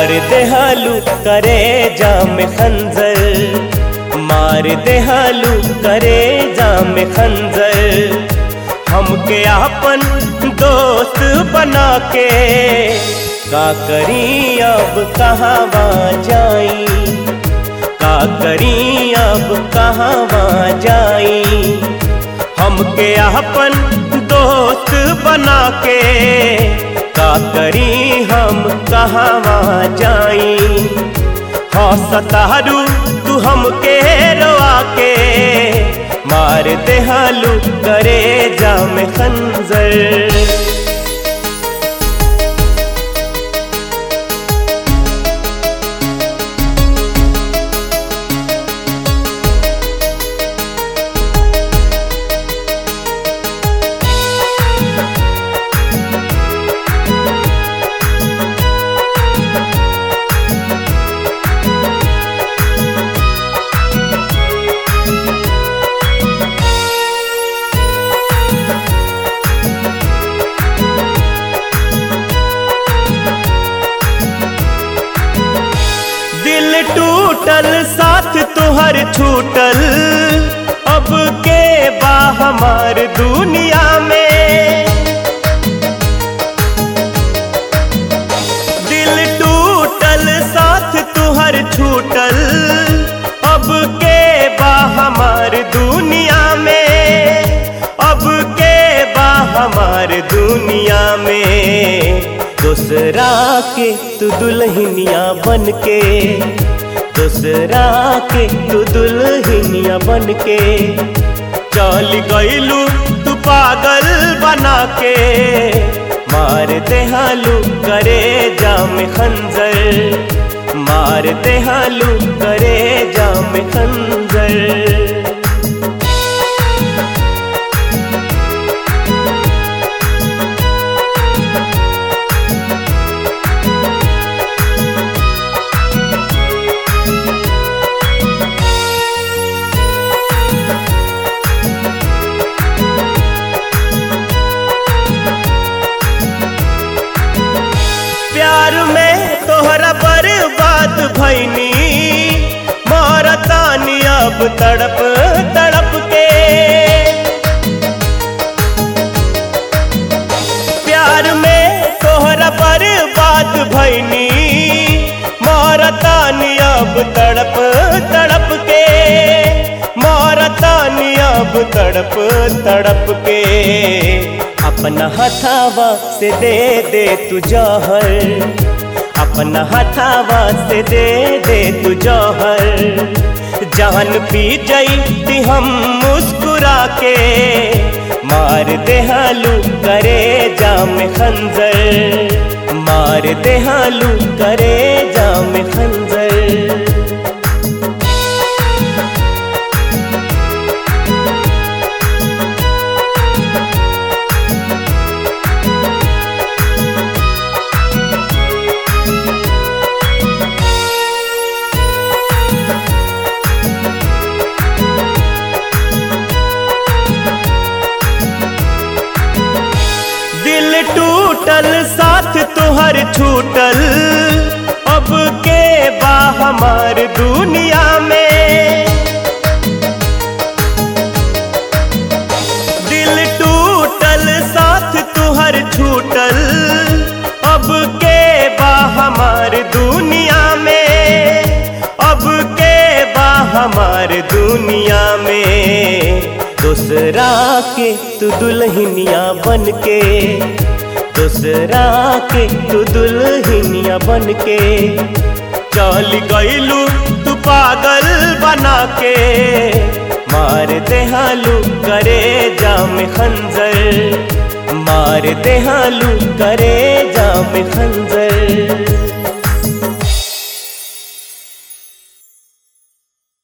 मार देहालू करे जाम खंजर मार देहालू करे जाम खंजर हमके आपन दोस्त बना के का करी अब कहाँ जाई का करी अब कहाँ जाई हमके अपन दोस्त बना के का करी हम कहाँ जाई हाँ सतारू तू हमके रोआ के मार देहालू करे जाम खंजर दिल टूटल साथ तुहर छूटल अब के बा हमार दुनिया में दिल टूटल साथ तुहर छूटल अब के बा हमार दुनिया में अब के बा हमार दुनिया में दूसरा के तू दुल्हनिया बन के दूसरा के तू दुल्हनिया बन के चल गईलू तू पागल बना के मार देहालू करे जाम खंजर मार देहालू करे जाम खंजर प्यार में तोहरा बर्बाद भैनी मारतानी अब तड़प तड़प के प्यार में तोहरा बर्बाद भैनी मारतानी अब तड़प तड़प के मारतानी अब तड़प तड़प के अपना हथावा से दे दे तू जौहर अपना हथावा से दे दे तू जौहर जान पी जई हम मुस्कुरा के मार देहालू करे जाम खंजर मार देहालू करे जाम खंजर दिल टूटल साथ तुहर छूटल अब के बा हमार दुनिया में दिल टूटल साथ तुहर छूटल अब के बा हमार दुनिया में अब के बा हमार दुनिया में दूसरा के तू दुल्हनिया बन के दूसरा के तू दुल्हनिया बन के चल गईलू तू पागल बना के मार देहालू करे जाम खंजर मार देहालू करे जाम खंजर